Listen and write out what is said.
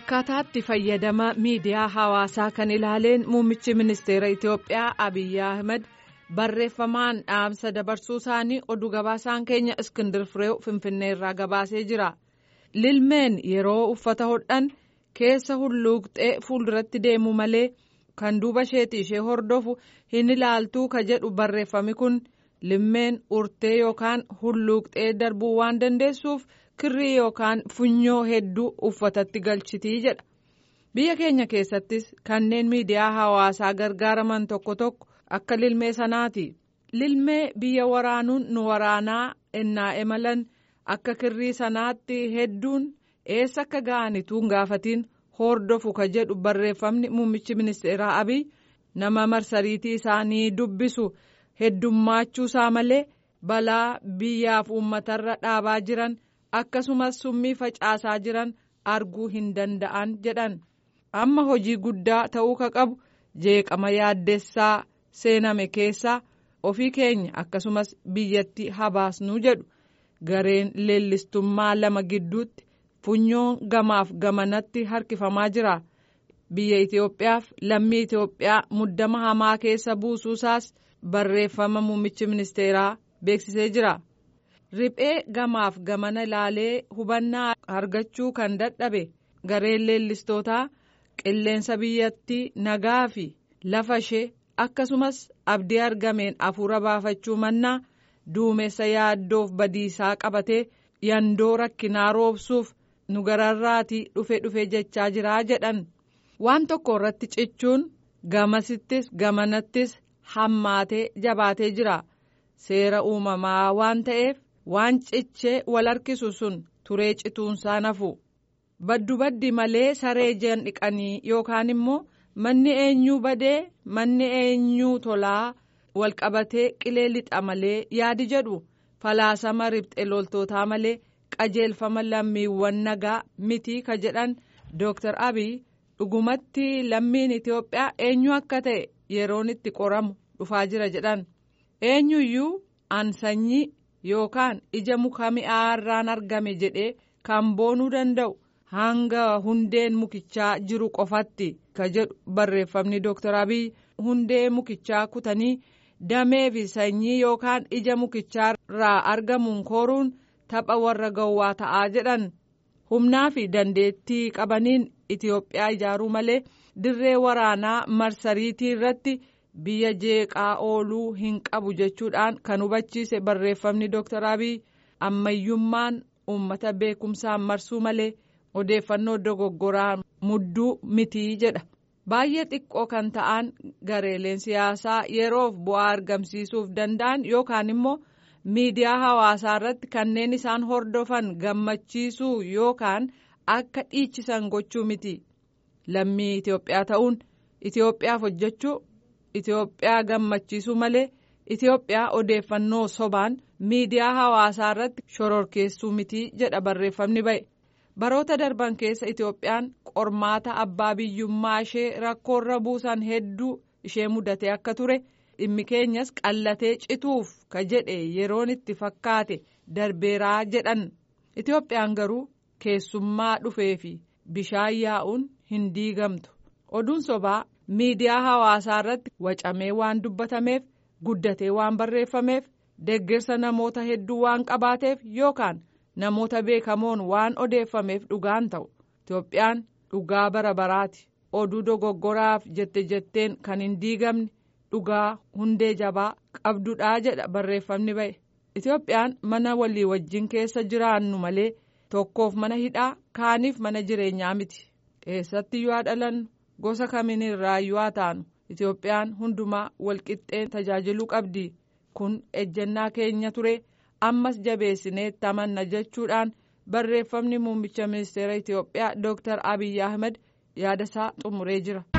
akkaataatti fayyadama miidiyaa hawaasaa kan ilaaleen muummichi ministeera itiyoophiyaa abiyyi ahmed barreeffamaan dhaamsa dabarsuu isaanii oduu gabaasaan keenya iskindir fireew finfinneerraa gabaasee jira lilmeen yeroo uffata hodhan keessa hulluuqxee fuulduratti deemu malee kan duuba isheetii ishee hordofu hin ilaaltuu ka jedhu barreeffami kun lilmeen urtee yookaan hulluuqxee darbuu waan dandeessuuf. kirrii yookaan funyoo hedduu uffatatti galchitii jedha biyya keenya keessattis kanneen miidiyaa hawaasaa gargaaraman tokko tokko akka lilmee sanaati lilmee biyya waraanuun nu waraanaa ennaa imalan akka kirrii sanaatti hedduun eessa akka ga'anituu gaafatiin hordofu ka jedhu barreeffamni muummichi ministeeraa abiy nama marsariitii isaanii dubbisu heddummaachuu malee balaa biyyaaf uummatarra dhaabaa jiran. akkasumas summii facaasaa jiran arguu hin danda'an jedhan amma hojii guddaa ta'uu ka qabu jeeqama yaaddessaa seename keessaa ofii keenya akkasumas biyyatti habaasnuu jedhu gareen leellistummaa lama gidduutti funyoon gamaaf gamanatti harkifamaa jira biyya itiyoophiyaaf lammii itiyoophiyaa muddama hamaa keessa buusuusaas barreeffama muummichi ministeeraa beeksisee jira. riphee gamaaf gamana ilaalee hubannaa argachuu kan dadhabe gareen leellistootaa qilleensa biyyattii nagaa fi lafa ishee akkasumas abdii argameen afuura baafachuu mannaa duumessa yaaddoof badiisaa qabatee yandoo rakkinaa roobsuuf nu gararraatii dhufe dhufe jechaa jiraa jedhan waan tokko irratti cichuun gamasittis gamanattis hammaatee jabaatee jira seera uumamaa waan ta'eef. waan cichee wal harkisu sun turee cituunsaa nafu baddu baddi malee saree jan dhiqanii yookaan immoo manni eenyuu badee manni eenyuu tolaa wal qabatee qilee lixa malee yaadi jedhu falaasama ribxe loltootaa malee qajeelfama lammiiwwan nagaa mitii ka jedhan dooktar abiy dhugumatti lammiin itiyoophiyaa eenyu akka ta'e yeroon itti qoramu dhufaa jira jedhan eenyuyyuu an sanyii. yookaan ija muka mi'aarraan argame jedhee kan boonuu danda'u hanga hundeen mukichaa jiru qofatti ka jedhu barreeffamni dooktar abiy hundee mukichaa kutanii damee fi sanyii yookaan ija mukichaa argamuun kooruun tapha warra gowwaa ta'aa jedhan humnaa fi dandeettii qabaniin itiyoophiyaa ijaaruu malee dirree waraanaa marsariitii irratti. biyya jeeqaa ooluu hin qabu jechuudhaan kan hubachiise barreeffamni dooktar abiy ammayyummaan uummata beekumsaan marsuu malee odeeffannoo dogoggoraan mudduu mitii jedha baay'ee xiqqoo kan ta'an gareeleen siyaasaa yeroof bu'aa argamsiisuuf danda'an yookaan immoo miidiyaa hawaasaa irratti kanneen isaan hordofan gammachiisuu yookaan akka dhiichisan gochuu miti lammii itiyoophiyaa ta'uun itiyoophiyaaf hojjechuu. Itoophiyaa gammachiisuu malee Itoophiyaa odeeffannoo sobaan miidiyaa hawaasaa irratti shororkeessuu mitii jedha barreeffamni ba'e baroota darban keessa Itoophiyaan qormaata abbaa biyyummaa ishee rakkoorra buusan hedduu ishee mudatee akka ture dhimmi keenyas qallatee cituuf ka jedhe yeroon itti fakkaate darbeeraa jedhan Itoophiyaan garuu keessummaa dhufee fi bishaan yaa'uun hin diigamtu oduun sobaa. miidiyaa hawaasaa irratti wacamee waan dubbatameef guddatee waan barreeffameef deeggarsa namoota hedduu waan qabaateef yookaan namoota beekamoon waan odeeffameef dhugaan ta'u itoophiyaan dhugaa bara baraati oduu dogoggoraaf jette jetteen kan hin diigamne dhugaa hundee jabaa qabdudhaa jedha barreeffamni ba'e itoophiyaan mana walii wajjin keessa jiraannu malee tokkoof mana hidhaa kaaniif mana jireenyaa miti eessatti yoo dhalannu. gosa kamiin irraayyuu haa taanu itoophiyaan hundumaa walqixxeen tajaajiluu qabdi kun ejjennaa keenya ture ammas jabeessinee tamanna jechuudhaan barreeffamni muummicha ministeera itiyoophiyaa dooktar abiy ahmed yaadasaa xumuree jira.